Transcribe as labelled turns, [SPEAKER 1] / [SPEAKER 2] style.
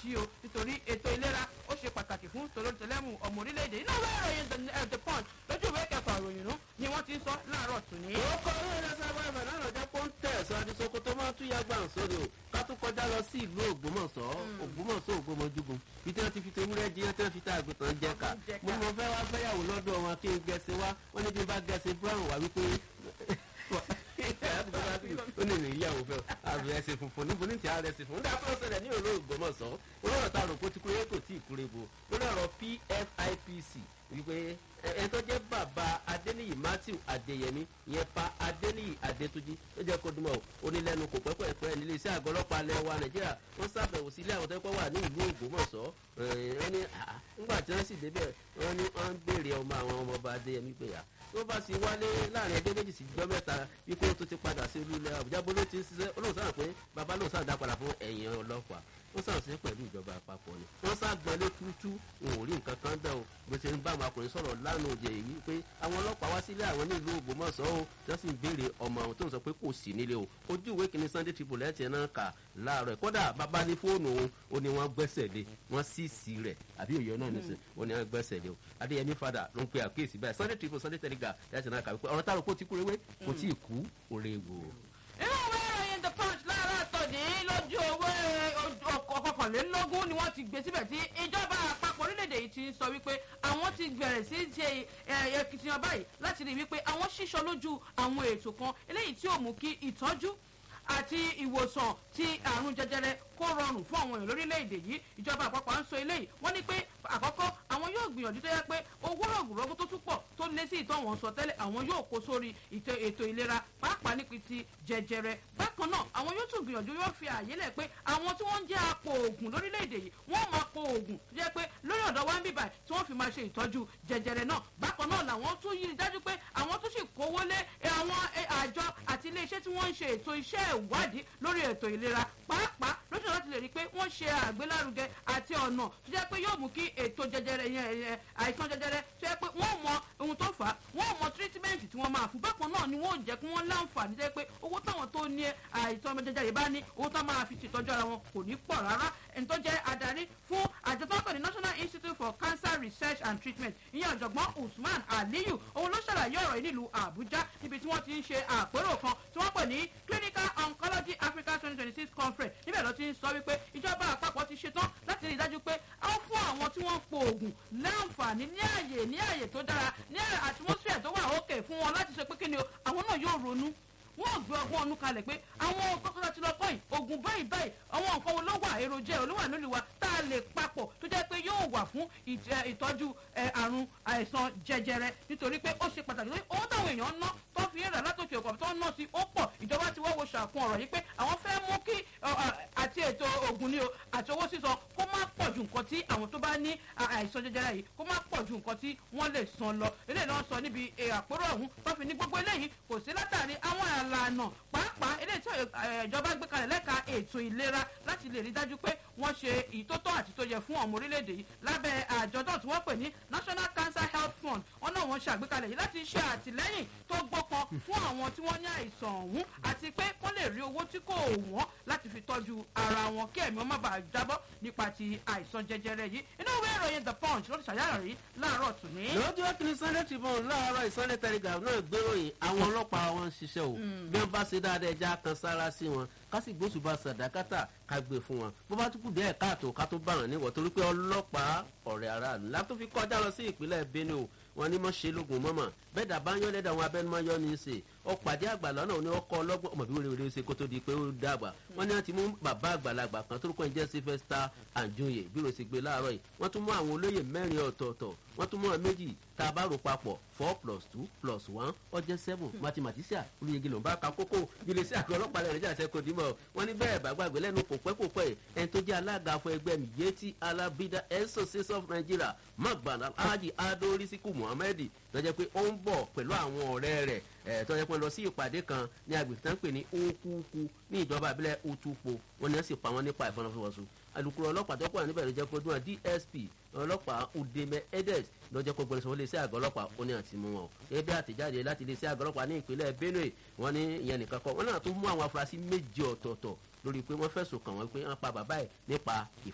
[SPEAKER 1] ṣí o nítorí ètò ìlera ó ṣe pàtàkì fún tolótẹlẹ́mù ọmọ orílẹ̀-èdè iná ìwé ìròyìn the punch lójú ìwé kẹfà ìròyìn nù ni wọ́n ti ń sọ láàárọ̀ tù ní.
[SPEAKER 2] ó kọ́ orí ẹ̀rọ sábà ẹ̀fẹ̀ náà lọ́jọ́ pé ó ń tẹ̀ sọ adisoko tó máa tún yàgbà ń sórí o ká tún kọjá lọ sí ìlú ògbómọ̀ṣọ́ ògbómọ̀ṣọ́ ògbómọjúgun bí tí wọ́n ti fi tewúrẹ́ jí tí wọ́n fi tá àgùntàn jẹ ká mo mọ fẹ́ wá fẹ́yàwó lọ́dọ̀ wọn kí n gẹ̀ẹ́sì wá wọ́n ní bí n bá gẹ̀ẹ́sì brown wá wípé ó ní ìyàwó fẹ́ àbí ẹsẹ̀ funfun níbo ní ti ààrẹ ẹsẹ̀ funfun nígbà tó ṣẹlẹ̀ ní òró ògbómọ̀ṣọ́ olóòrò ta rò kó ti kúrẹ́ kò tí ì kúrẹ́ bo lórí ọ̀rọ̀ pfipc wípé ẹ tó jẹ́ bàbá adéníyì matthew adéyẹmí ìyẹn pa adéníyì adétúnjì ó jẹ́ kó dùnmọ̀ onílẹ̀nu kò pẹ́pẹ́pẹ́ nílé iṣẹ́ àgọ́ ọlọ́pàá alẹ́ wa nàìjíríà wọ́n ṣàbẹ̀wò sí ilé àwọn tó kọ́ wà ní ìlú ògbómọ̀ṣọ́ wọ́n ní nígbà tí wọ́n sì débẹ̀ wọ́n ní wọ́n ń béèrè ọmọ àwọn ọmọ ọba adéyẹmí pé yà tó bá sì wálé láàrin ẹgbẹ́ méjì sí jọ́ mẹ́ta wípé ó tún ti padà sí olú ilẹ̀ àbújá bó ló ti ń ṣiṣẹ́ olóhùn sáà pé bàbá lóhùn sáà dá padà fún ẹ̀yìn ọlọ́pàá wọ́n sàn sí pẹ̀lú ìjọba àpapọ̀ ni wọ́n sá gbọ́lé tútú wọn ò rí nǹkan kan bẹ́ẹ̀ o bó ṣe ń bá àwọn akùnrin sọ̀rọ̀ lánàá òde yìí pé àwọn ọlọ́pàá wá sílé àwọn nílùú ògbómọ̀ṣọ́ o tí wọ́n sì ń béèrè ọmọ àwọn tó ń sọ pé kò sí nílé o ojú ìwé kìíní sunday tribune ẹ̀ tiẹ̀ náà kà láàárọ̀ kódà bàbá ní fóònù òun ó ní wọ́n gbẹ́sẹ̀ lé wọ́n sì sí rẹ̀ àbí òye náà nìsín ó ní wọ́n gbẹ́sẹ̀ lé o adéyẹmí fada ló ń pe àkíyèsí báyìí sunday tribune sunday telegraph ẹ̀ tiẹ̀ náà kà wípé ọ̀rọ̀ táwọn kò tí kúrewé kò tí ì kú òrèwò.
[SPEAKER 1] inú ìwé ìròyìn the punch láàárọ̀ tòní lójú owó ọkọ̀kànlélógún ni wọ́n ti gbé síbẹ̀ tí ìjọba àpapọ̀ orílẹ̀-èdè yìí ti sọ wípé àwọn ti bẹ̀rẹ̀ sí ṣe ẹ̀ẹ́dẹ̀kìtìyàn báyìí láti rí wípé àwọn ṣíṣọ lójú àwọn ètò kan eléyìí tí ò mú kí ìtọ́jú àti ìwòsàn ti àrùn jẹjẹrẹ kó rọrùn fún àwọn èèyàn lórílẹ̀‐èdè yìí ìjọba àpapọ̀ à ń sọ eléyìí wọ́n ní pé àkọ́kọ́ àwọn yóò gbìyànjú tó yẹ pé owó rọ̀gùrọ̀gù tó tún pọ̀ tó lé sí ìtọ́ wọn sọ tẹ́lẹ̀ àwọn yóò kó sórí ètò ìlera pàápàá nípa ti jẹjẹrẹ bákan náà àwọn yóò tún gbìyànjú yóò fi àyè lẹ̀ pé àwọn tí wọ́n ń jẹ́ apò oògùn lórílẹ̀‐èdè yìí wọ́n máa po oògùn tó jẹ́ pé lórí ọ̀dọ̀ wa ń bíbà tí wọ́n fi máa ṣe ìtọ́jú jẹjẹrẹ náà bákan náà làwọn tún yí dájú pé àwọn tún sì kówó lé àwọn àjọ àti iléeṣẹ́ tí wọ́n ń ṣe ètò iṣẹ́ ìwádìí lórí ètò ìlera pàápàá lójú láti lè rí i pé wọ́n ṣe àgbélárugẹ àti ọ̀nà tó jẹ́ pé yóò mú kí ètò jẹjẹrẹ yẹn àìsàn jẹjẹrẹ tó jẹ́ pé wọ́n mọ ohun tó fà á wọ́n mọ tírítímẹ́ǹtì tí wọ́n máa fún bákan náà ni wọ́n jẹ́ kí wọ́n láǹfààní jẹ́ pé owó táwọn tó ní àìsàn jẹjẹrẹ bá ní owó tó máa fi ṣètọ́jú ara wọn kò ní pọ̀ rárá ẹni tó jẹ́ adarí fún àjọ tó ń pè ní national institute for cancer research and treatment ìyẹn ọ̀jọ̀gbọ́n usman aliyu òun ló ṣàlàyé ọ̀rọ̀ yìí nílùú àbújá níbi tí wọ́n ti ń ṣe àpérò kan tí wọ́n pè ní clinical oncology africa twenty twenty six conference níbẹ̀ ló ti ń sọ wípé ìjọba àpapọ̀ ti ṣetán láti rí i dájú pé a ó fún àwọn tí wọ́n ń po oògùn láǹfààní ní àyè ní àyè tó dára ní atmosphere tó wà òkè fún wọn láti sọ pé kí ni o àwọn náà yóò ronú wọn ò gbé ọgbọ́n ọdún kalẹ̀ pé àwọn kọ́kọ́rọ́ ti lọ kọ́yìn oògùn báyìí báyìí àwọn nǹkan wo ló wà èròjẹ olówà lórí wa tá a lè papọ̀ tó jẹ́ pé yóò wà fún ìtọ́jú àrùn àìsàn jẹjẹrẹ nítorí pé ó ṣe pàtàkì lórí owó táwọn èèyàn ń ná tó fi ń rà látòkè ọkọ̀ tó ń ná sí ó pọ̀ ìjọba ti wọ́wọ́ wo ṣàkun ọ̀rọ̀ yìí pé àwọn fẹ́ mú kí àti ètò oògùn ni o àti owó sísan kó má pọ̀ ju nǹkan tí àwọn tó bá ní àìsàn jẹjẹrẹ yìí kó má pọ̀ ju nǹkan tí wọ́n lè san lọ eléyìí náà sọ níbi àpérò ọ̀hún tó fi ní gbogbo eléyìí kò sí látàrí àwọn àlànà pàápàá eléyìí tí ìjọba gbé kalẹ̀ lẹ́ka ètò ìlera láti lè rí dájú pé wọ́n ṣe ìtótọ́ àti tó yẹ fún ọmọ orílẹ̀-èdè yìí lábẹ́ àjọ náà tí wọ́n pè ní national cancer health fund wọn náà wọ́n ṣe àgbékalẹ̀ yìí láti ṣe àtìlẹ́yìn tó gbọ́pọn fún àwọn tí wọ́n ní àìsàn ọ̀hún àti pé wọ́n lè rí owó tí kò wọ́n láti fi tọ́jú ara wọn kí ẹ̀mí wọn má bàa jábọ́ nípa ti àìsàn jẹjẹrẹ yìí inú ìwé ìròyìn the punch ló ti ṣàyàrá rí láàárọ̀ tòní.
[SPEAKER 2] lójú ọkùnrin sunday tribune láàárọ̀ ìsunday telegraph náà gbéròyìn àwọn ọlọ́pàá wọn ń ṣiṣẹ́ o bí wọ́n bá ṣe dáadáa ẹja kan sára sí wọn kásì gbósùbà sàdákàtà ká gbé fún wọn bó bá tún kù díẹ̀ káàtó ká tó bá wọn níwọ̀ torí pé ọlọ́pàá ọ̀rẹ́ aráàlú látó fi kọjá lọ sí ìpínlẹ̀ benue o wọn ní mọ̀ ṣe lógun mọ́mọ́ bẹ́ẹ̀ dà bá ń yọ́ lẹ́dà wọn abẹ́numọ́ yọ́ ní í ṣe ọ̀pàdé àgbà lọ́nà òní ọkọ̀ ọlọ́gbọ́n ọmọ bí wọ́n lè ṣe kó tó di pé ó dàgbà wọ́n ní wọ́n ti mú bàbá àgbàlagbà kan tó kọ́ ń jẹ́ sylvester anjoye bí wọ́n ṣe gbé láàárọ̀ yìí wọ́n tún mú àwọn olóyè mẹ́rin ọ̀tọ̀ọ̀tọ̀ wọ́n tún mú àwọn méjì tá a bá rò papọ̀ four plus two plus one ọjọ́ seven mathematician olùyege ló ń bá ka kókó ilé sí àgọ́ ọlọ́pàá lẹ́rìn jáde kò dímọ̀ wọ́n ní bẹ́ẹ̀ bá gbàgbé lẹ́nu kò pẹ́ kò pẹ́ ẹni tó jẹ́ alága fún ẹgbẹ́ mi yéti alabida association of nigeria magbana alhaji ado risiku muhammed lọ́jọ́ pé ó ń bọ̀ pẹ̀lú àwọn ọ̀rẹ́ rẹ̀ ẹ̀ tọ́jọ́ pé lọ sí ìpàdé kan ní agbègbè tán pè ní okuku ní ìjọba abilẹ̀ utupo wọn ni wọ́n sì pa wọn nípa ìfọnàfọwọ́sọ alukoro ọlọ́pàá tó kọ́ níbẹ̀ ló jẹ́ pé dúnà dsp ọlọ́pàá udeme edes lọ́jọ́ pé gbọ́dọ̀ sọ ilé iṣẹ́ àgọ́ ọlọ́pàá ó ní àti mú wọn o ebi àtẹ̀jáde láti ilé iṣẹ́ àgọ́ ọlọ́pàá ní ìpínlẹ̀ benue wọn ní ìyẹn nìkan kọ́ wọn náà tún mú àwọn afurasí méje ọ̀tọ̀ọ̀tọ̀ lórí pé wọ́n fẹ̀sùn kàn wọ́n pé wọ́n pa bàbá ẹ̀ nípa